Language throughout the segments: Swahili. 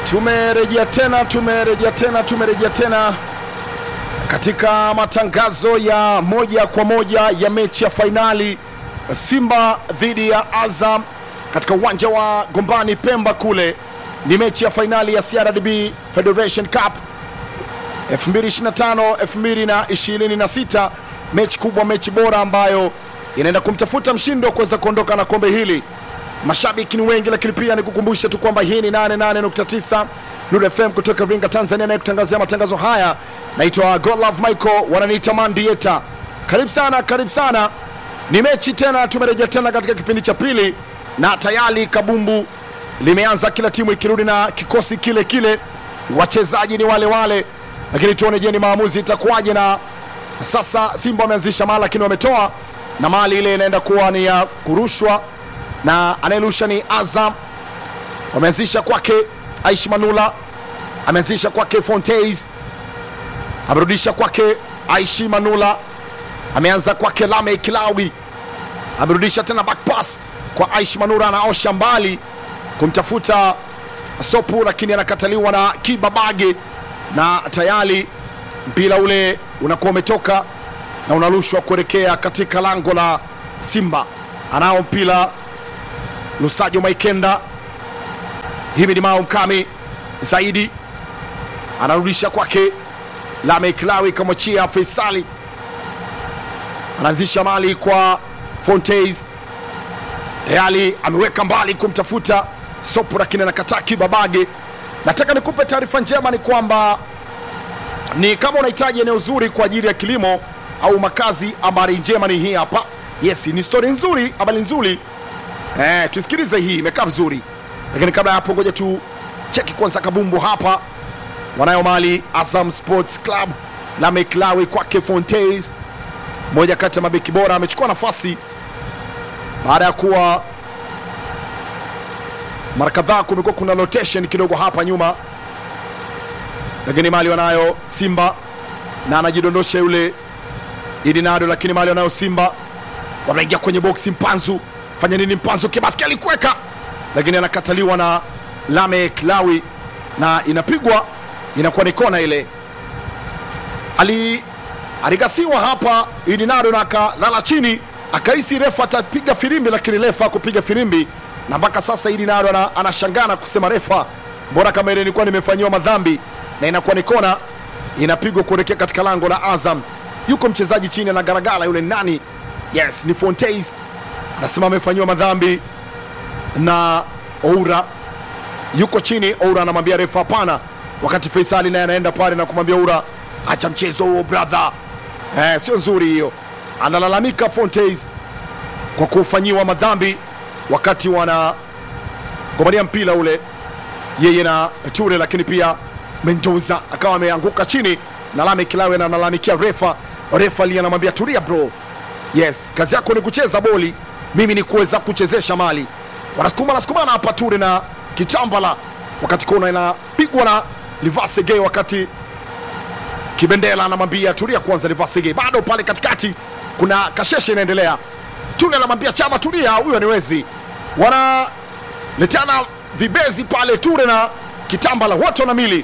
Tumerejea tena, tumerejea tena, tumerejea tena katika matangazo ya moja kwa moja ya mechi ya fainali Simba dhidi ya Azam katika uwanja wa Gombani Pemba kule. Ni mechi ya fainali ya CRDB Federation Cup 2025 2026, mechi kubwa, mechi bora ambayo inaenda kumtafuta mshindi wa kuweza kuondoka na kombe hili. Mashabiki ni wengi, lakini pia nikukumbusha tu kwamba hii ni 88.9 Nuru FM kutoka Iringa, Tanzania, naye kutangazia matangazo haya naitwa Godlove Michael, wananiita Mandieta. Karibu sana, karibu sana. Ni mechi tena, tumerejea tena katika kipindi cha pili, na tayari kabumbu limeanza, kila timu ikirudi na kikosi kile kile, wachezaji ni wale wale, lakini tuone, je, ni maamuzi itakuwaje? Na sasa Simba wameanzisha mali, lakini wametoa na mali ile inaenda kuwa ni ya kurushwa na anayerusha ni Azam. Wameanzisha kwake Aishi Manula, ameanzisha kwake Fontaines, amerudisha kwake Aishi Manula, ameanza kwake Lame Kilawi, amerudisha tena back pass kwa Aishi Manula, anaosha mbali kumtafuta Sopu, lakini anakataliwa na Kibabage, na tayari mpira ule unakuwa umetoka na unarushwa kuelekea katika lango la Simba. Anao mpira Lusajo Maikenda, hivi ni Mao Mkami zaidi, anarudisha kwake Lame Kilawi, kamwachia Faisali, anaanzisha mali kwa Fontaines, tayari ameweka mbali kumtafuta Sopu, lakini anakataa Kibabage. Nataka nikupe taarifa njema, ni kwamba ni kama unahitaji eneo zuri kwa ajili ya kilimo au makazi, habari njema ni hii hapa. Yes, ni stori nzuri, habari nzuri Eh, tusikilize hii, imekaa vizuri, lakini kabla ya hapo, ngoja tu cheki kwanza kabumbu hapa. Wanayo mali Azam Sports Club la Meklawi kwake Fontaines, moja kati ya mabeki bora, amechukua nafasi baada ya kuwa mara kadhaa kumekuwa kuna rotation kidogo hapa nyuma, lakini mali wanayo Simba na anajidondosha yule Idinado, lakini mali wanayo Simba, wanaingia kwenye boksi Mpanzu fanya nini Mpanzo Kibaski alikuweka, lakini anakataliwa na Lame Klawi na inapigwa, inakuwa ni kona ile. Ali aligasiwa hapa Idinado na akalala chini, akahisi refa atapiga firimbi, lakini refa akupiga firimbi, na mpaka sasa Idinado anashangana kusema refa, mbona kama ile ilikuwa nimefanyiwa madhambi, na inakuwa ni kona, inapigwa kuelekea katika lango la Azam. Yuko mchezaji chini anagaragala, yule nani? Yes, ni Fontaines anasema amefanyiwa madhambi na Oura yuko chini. Oura anamwambia refa hapana, wakati Faisali naye anaenda pale na kumwambia Oura, acha mchezo huo brother, eh, sio nzuri hiyo. Analalamika Fontaines kwa kufanyiwa madhambi wakati wanagombania mpira ule, yeye na Ture, lakini pia Mendoza akawa ameanguka chini na Lame Kilawe na analalamikia refa. Refa ali anamwambia tulia bro, yes, kazi yako ni kucheza boli mimi ni kuweza kuchezesha mali. Wanasukuma nasukumana hapa Ture na Kitambala, wakati kona inapigwa na Livasege, wakati Kibendela anamwambia tulia kwanza. Livasege bado pale katikati, kuna kasheshe inaendelea. Ture anamwambia Chama tulia, huyo ni wezi. Wanaletana vibezi pale, Ture na Kitambala wote wana mili.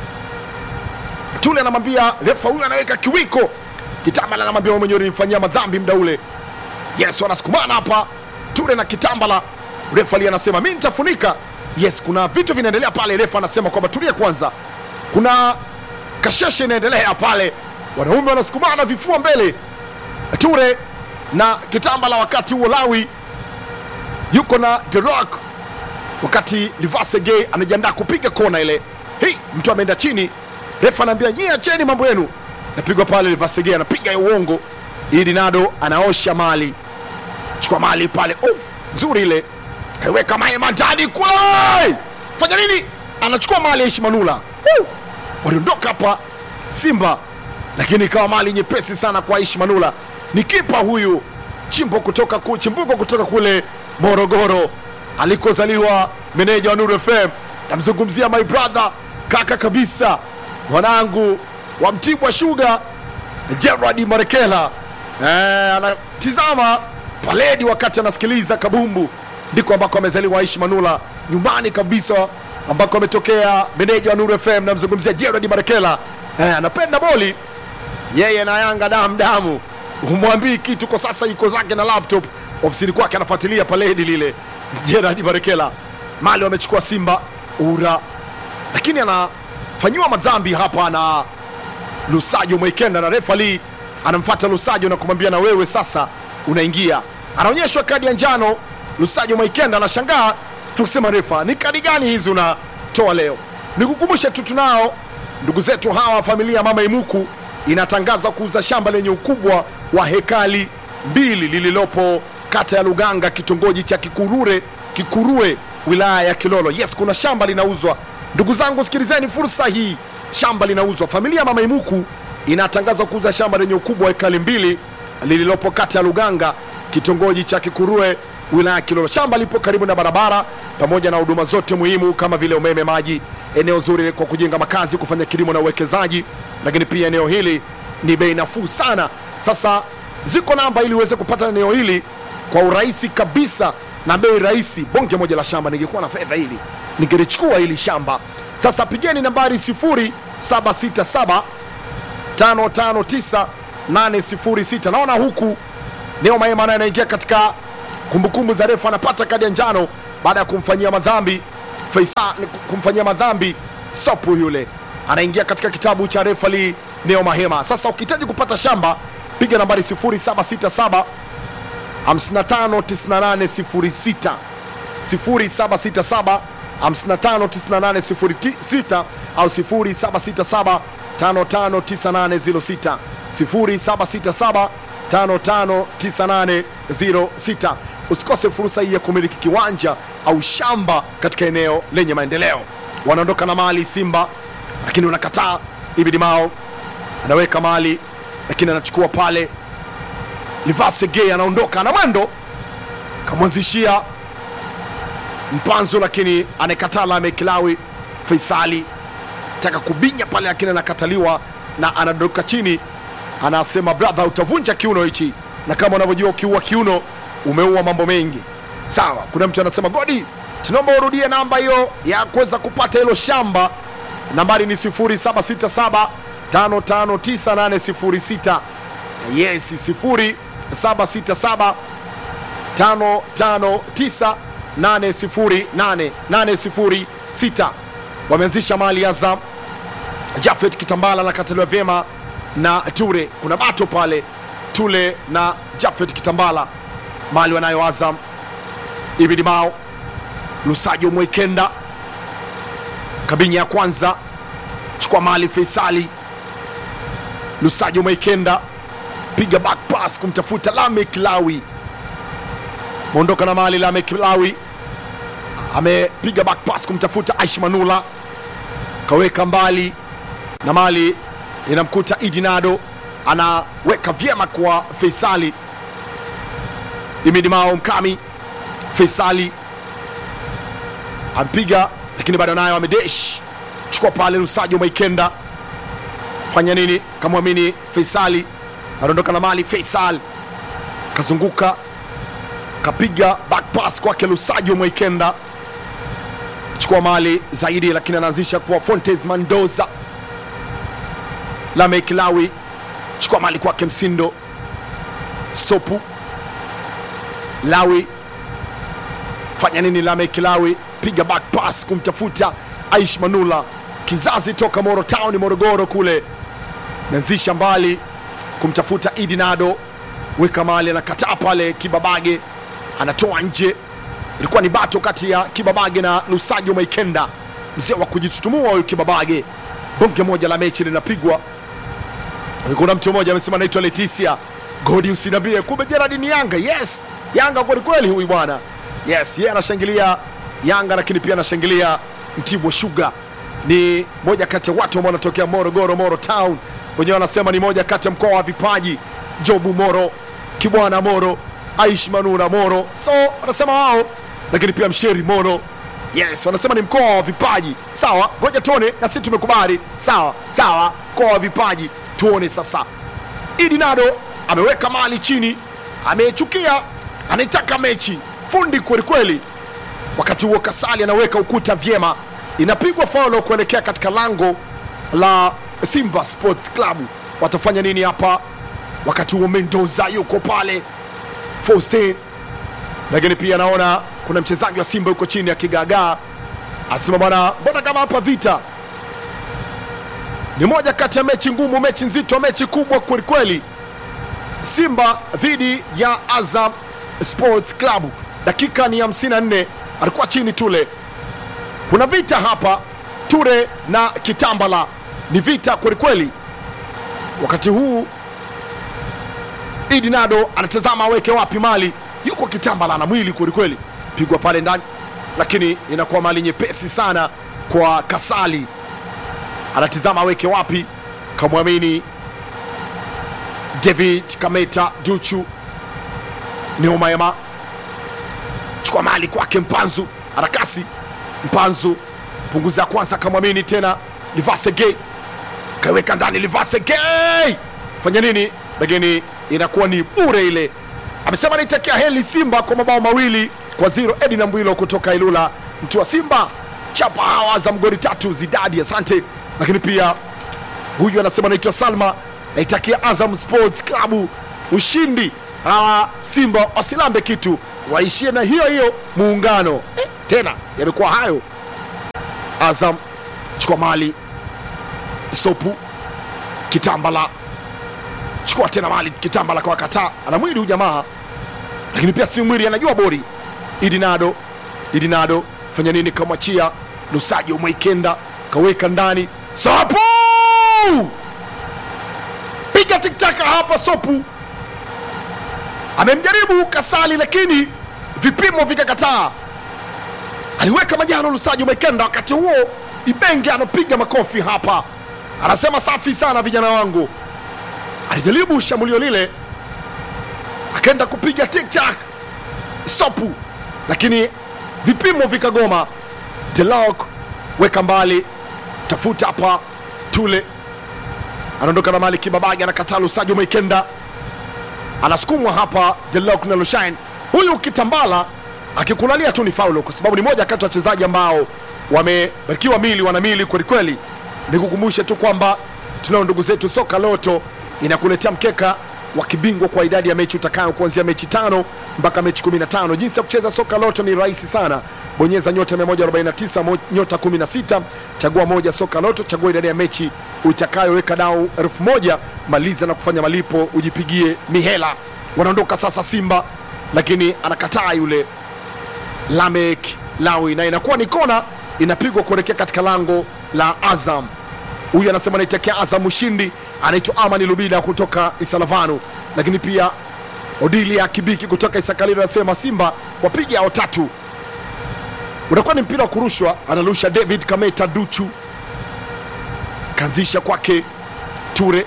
Ture anamwambia refa huyo anaweka kiwiko. Kitambala anamwambia mwenyewe ulinifanyia madhambi muda ule Yes, wanasukumana hapa Ture na Kitambala. Refa ali anasema mi nitafunika. Yes, kuna vitu vinaendelea pale. Refa anasema kwamba tulia kwanza, kuna kasheshe inaendelea pale. Wanaume wanasukumana vifua mbele, Ture na Kitambala. Wakati huo Lawi yuko na The Rock, wakati Livasege anajiandaa kupiga kona ile. Hei, mtu ameenda chini. Refa anaambia nyie acheni mambo yenu, napigwa pale. Livasege anapiga ya uongo. Idinado anaosha mali chukua mali pale, oh, nzuri ile, kaiweka maema ndani kule, fanya nini? Anachukua mali ya Ishimanula, uh, waliondoka hapa Simba, lakini ikawa mali nyepesi sana kwa Ishimanula. Ni kipa huyu chimbo kutoka ku, chimbuko kutoka kule Morogoro alikozaliwa meneja wa Nuru FM. Namzungumzia my brother, kaka kabisa, mwanangu wa Mtibwa Sugar, Gerard Marekela. Eh, anatizama paledi wakati anasikiliza kabumbu, ndiko ambako amezaliwa Aishi Manula, nyumbani kabisa ambako ametokea meneja wa Nuru FM, namzungumzia Gerard Barekela. Eh, anapenda boli yeye na Yanga damu damu, humwambii kitu kwa sasa, yuko zake na laptop ofisini kwake anafuatilia paledi lile. Gerard Barekela mali wamechukua Simba ura, lakini anafanyiwa madhambi hapa na Lusajo Mwekenda na refa Lee anamfuata Lusajo na kumwambia na wewe sasa unaingia. Anaonyeshwa kadi ya njano. Lusajo Mwekenda anashangaa na kusema refa, ni kadi gani hizi unatoa leo? Nikukumbushe tu tunao ndugu zetu hawa, familia ya Mama Imuku inatangaza kuuza shamba lenye ukubwa wa hekali mbili lililopo kata ya Luganga, kitongoji cha Kikurure, Kikurue, wilaya ya Kilolo. Yes, kuna shamba linauzwa. Ndugu zangu, sikilizeni fursa hii, shamba linauzwa. Familia ya Mama Imuku inatangaza kuuza shamba lenye ukubwa wa hekali mbili lililopo kata ya Luganga, kitongoji cha Kikurue, wilaya ya Kilolo. Shamba lipo karibu na barabara pamoja na huduma zote muhimu kama vile umeme, maji, eneo zuri kwa kujenga makazi, kufanya kilimo na uwekezaji, lakini pia eneo hili ni bei nafuu sana. Sasa ziko namba ili uweze kupata eneo hili kwa urahisi kabisa na bei rahisi. Bonge moja la shamba, ningekuwa na fedha hili ningelichukua hili shamba. Sasa pigeni nambari 0767 559806. Naona huku Neo Maema naye anaingia katika kumbukumbu za refu, anapata kadi ya njano baada ya kumfanyia madhambi Faisal, kumfanyia madhambi Sopu yule anaingia katika kitabu cha refali Neo Mahema. Sasa ukihitaji kupata shamba piga nambari 0767 559806 0767 559806 au 0767 559806 0767 559806. Usikose fursa hii ya kumiliki kiwanja au shamba katika eneo lenye maendeleo. Wanaondoka na mali Simba, lakini unakataa. Ibidi Mao anaweka mali, lakini anachukua pale. Livase Gay anaondoka na mwendo, kamwanzishia Mpanzo, lakini anayekataa Lame Kilawi. Faisali taka kubinya pale, lakini anakataliwa na anadondoka chini. Anasema brother, utavunja kiuno hichi, na kama unavyojua ukiua kiuno umeua mambo mengi. Sawa, kuna mtu anasema Godi, tunaomba urudie namba hiyo ya kuweza kupata hilo shamba. Nambari ni 0767 559806. Yes, 0767 55980806. Wameanzisha mali Azam. Jafet Kitambala anakataliwa vyema na Ture. Kuna bato pale Tule na Jafet Kitambala, mali wanayo Azam. Ibidi Mao Lusajo Mwekenda kabinya ya kwanza chukua mali Faisali Lusajo Mwekenda piga back pass kumtafuta Lamek Lawi, maondoka na mali Lamek Lawi amepiga back pass kumtafuta Aish Manula, kaweka mbali na mali inamkuta Idinado, anaweka vyema kwa Faisali. Imidi Mao Mkami, Faisali ampiga lakini bado nayo amedesh, chukua pale Lusajo Maikenda, fanya nini? Kamwamini Faisali, anaondoka na mali. Faisal kazunguka kapiga back pass kwake Lusajo Maikenda, chukua mali zaidi, lakini anaanzisha kwa Fontes Mandoza. Lamek Lawi chukua mali kwake Msindo Sopu Lawi fanya nini? Lamek Lawi piga back pass kumtafuta Aish Manula, kizazi toka Moro Town Morogoro kule, meanzisha mbali kumtafuta Idi Nado, weka mali, anakataa pale. Kibabage anatoa nje, ilikuwa ni bato kati ya Kibabage na Lusajo Maikenda, mzee wa kujitutumua huyu Kibabage. Bonge moja la mechi linapigwa. Kuna mtu mmoja amesema anaitwa Leticia Godi, usinambie kumbe Gerard ni Yanga. Yes, Yanga kweli kweli huyu bwana. Yes, yeye anashangilia Yanga lakini pia anashangilia Mtibwa Sugar. Ni moja kati ya watu ambao wanatokea Morogoro, Moro Town. Wenyewe wanasema ni moja kati ya mkoa wa vipaji. Jobu Moro, Kibwana Moro, Aish Manura Moro, so wanasema wao, lakini pia Msheri Moro. Yes, wanasema ni mkoa wa vipaji. Sawa, ngoja tuone, na sisi tumekubali. Sawa sawa, mkoa wa vipaji, tuone sasa. Idi Nado ameweka mali chini, amechukia, anaitaka mechi, fundi kweli kweli. Wakati huo Kasali anaweka ukuta vyema, inapigwa faulo kuelekea katika lango la Simba Sports Club. Watafanya nini hapa? Wakati huo Mendoza yuko pale Faustin, lakini pia naona kuna mchezaji wa Simba yuko chini akigaagaa, asema bwana, mbona kama hapa vita ni moja kati ya mechi ngumu, mechi nzito, mechi kubwa kwelikweli. Simba dhidi ya Azam Sports Club, dakika ni 54, alikuwa chini Tule. Kuna vita hapa, Ture na Kitambala, ni vita kwelikweli. Wakati huu Idi Nado anatazama aweke wapi mali, yuko Kitambala na mwili kwelikweli, pigwa pale ndani, lakini inakuwa mali nyepesi sana kwa Kasali anatizama aweke wapi, kamwamini David Kameta Duchu Neumaema, chukua mali kwake Mpanzu, arakasi Mpanzu, punguza ya kwanza, kamwamini tena Livase Gay, kaweka ndani Livase Gay, fanya nini? Lakini inakuwa ni bure ile. Amesema naitakia heli Simba kwa mabao mawili kwa zero. Edi na Mbwilo kutoka Ilula, mtu wa Simba chapa hawa za mgori tatu zidadi, asante lakini pia huyu anasema naitwa Salma, naitakia Azam Sports Club ushindi. Hawa Simba wasilambe kitu, waishie na hiyo hiyo muungano eh, tena yamekuwa hayo. Azam chukua mali Sopu Kitambala chukua tena mali Kitambala kwa kataa, ana mwili huyu jamaa, lakini pia si mwili, anajua bori. Idinado Idinado fanya nini? Kamwachia Lusajo Mwaikenda kaweka ndani Sopu piga tiktaka hapa. Sopu amemjaribu Kasali, lakini vipimo vikakataa. Aliweka majano Lusajo Mwaikenda. Wakati huo Ibenge anapiga makofi hapa, anasema safi sana vijana wangu. Alijaribu shambulio lile, akaenda kupiga tiktak Sopu, lakini vipimo vikagoma. Delok weka mbali tafuta hapa Tule anaondoka na mali Kibabage, anakataa Lusajo Maikenda, anasukumwa hapa Delok na Lushain. Huyu Kitambala akikulalia tu ni faulo, kwa sababu ni moja kati ya wachezaji ambao wamebarikiwa mili, wana mili kwelikweli. Nikukumbushe tu kwamba tunao ndugu zetu Soka Loto inakuletea mkeka wa kibingwa kwa idadi ya mechi utakayo kuanzia mechi tano mpaka mechi 15. Jinsi ya kucheza Soka Loto ni rahisi sana bonyeza nyota 149 mo- nyota 16 chagua moja soka loto chagua idadi ya mechi utakayoweka dau elfu moja maliza na kufanya malipo ujipigie mihela wanaondoka sasa simba lakini anakataa yule lamek lawi na inakuwa ni kona inapigwa kuelekea katika lango la azam huyu anasema anaitakia azam ushindi anaitwa amani lubida kutoka isalavanu lakini pia odilia kibiki kutoka isakalilo anasema simba wapiga ao tatu unakuwa ni mpira wa kurushwa, anarusha David Kameta Duchu, kaanzisha kwake Ture,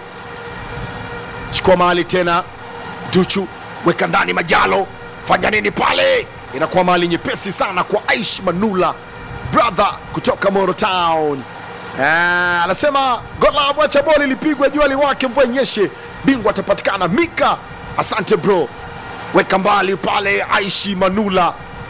chukua mahali tena Duchu, weka ndani Majalo, fanya nini pale? Inakuwa mahali nyepesi sana kwa Aish Manula brother kutoka Moro Town. Ah, anasema golavu, acha boli lipigwe, jua liwake, mvua inyeshe, bingwa atapatikana. Mika, asante bro, weka mbali pale Aishi Manula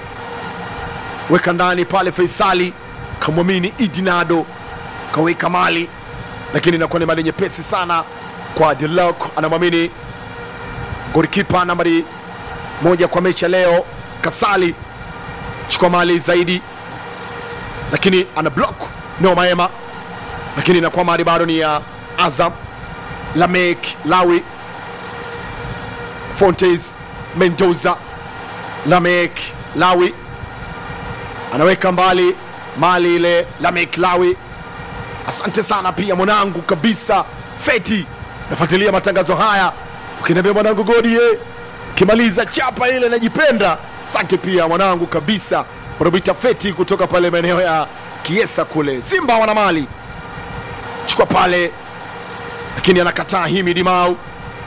weka ndani pale Faisali kamwamini Idinado kaweka mali, lakini inakuwa ni mali nyepesi sana kwa Delok. Anamwamini golikipa nambari moja kwa mechi ya leo Kasali, chukua mali zaidi, lakini ana block no maema, lakini inakuwa mali bado ni ya Azam. Lamek Lawi Fontes Mendoza Lamek Lawi anaweka mbali mali ile la Meklawi. Asante sana pia mwanangu kabisa Feti, nafuatilia matangazo haya, ukiniambia mwanangu Godie, ukimaliza chapa ile najipenda. Asante pia mwanangu kabisa Robita Feti kutoka pale maeneo ya Kiesa kule. Simba wana mali, chukua pale, lakini anakataa Himidi Mau.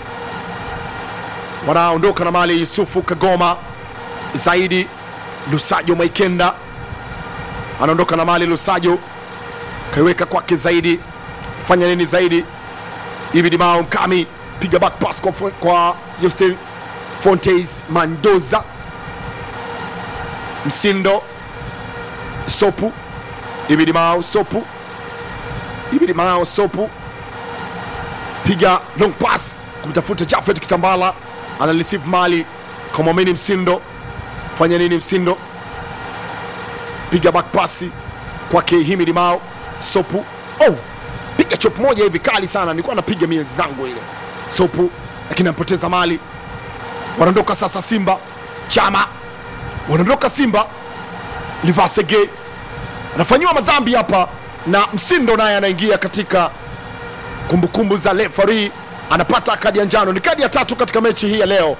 Wanaondoka na mali Yusufu Kagoma zaidi Lusajo Maikenda anaondoka na mali Lusajo kaiweka kwake zaidi, fanya nini zaidi? Ibidi Mao Mkami piga back pass kwa, kwa Justin Fontes Mandoza Msindo Sopu Ibidi Mao Sopu, Ibidi Mao Sopu piga long pass kumtafuta Jafet Kitambala, ana receive mali kamwamini Msindo, fanya nini Msindo, piga back pasi kwake Himidi Mao Sopu. Oh, piga chop moja hivi kali sana, nilikuwa napiga miezi zangu ile Sopu, lakini anapoteza mali. Wanaondoka sasa Simba, Chama wanaondoka Simba, Livasege anafanyiwa madhambi hapa na Msindo naye anaingia katika kumbukumbu za refari, anapata kadi ya njano. Ni kadi ya tatu katika mechi hii ya leo,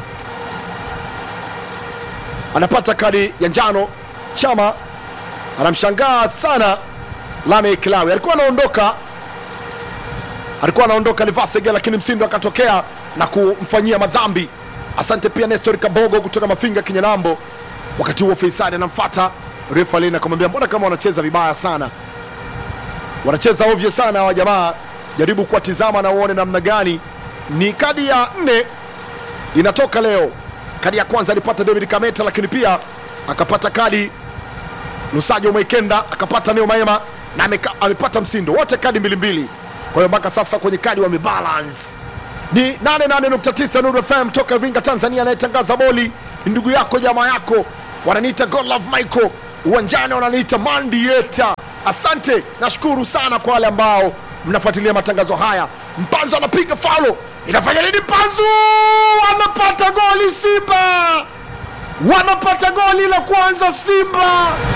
anapata kadi ya njano. Chama anamshangaa sana Lame Kilawi, alikuwa anaondoka alikuwa anaondoka Livasege, lakini Msindo akatokea na kumfanyia madhambi. Asante pia Nestor Kabogo kutoka Mafinga Kinyanambo. Wakati huo Faisali anamfuata refa lini akamwambia, mbona kama wanacheza vibaya sana, wanacheza ovyo sana hawa jamaa, jaribu kuwatizama na uone namna gani. Ni kadi ya nne inatoka leo. Kadi ya kwanza alipata David Kameta, lakini pia akapata kadi Lusajo Mwekenda, akapata Neo Maema na ameka, amepata Msindo, wote kadi mbili mbili. Kwa hiyo mpaka sasa kwenye kadi wamebalance ni 88.9 Nuru FM toka Iringa, Tanzania. Anayetangaza boli ni ndugu yako jamaa yako, wananiita Godlove Michael, uwanjani wananiita Mandieta. Asante, nashukuru sana kwa wale ambao mnafuatilia matangazo haya. Mpanzo anapiga faulo, inafanya nini? Mpanzu anapata goli, Simba wanapata goli la kwanza, Simba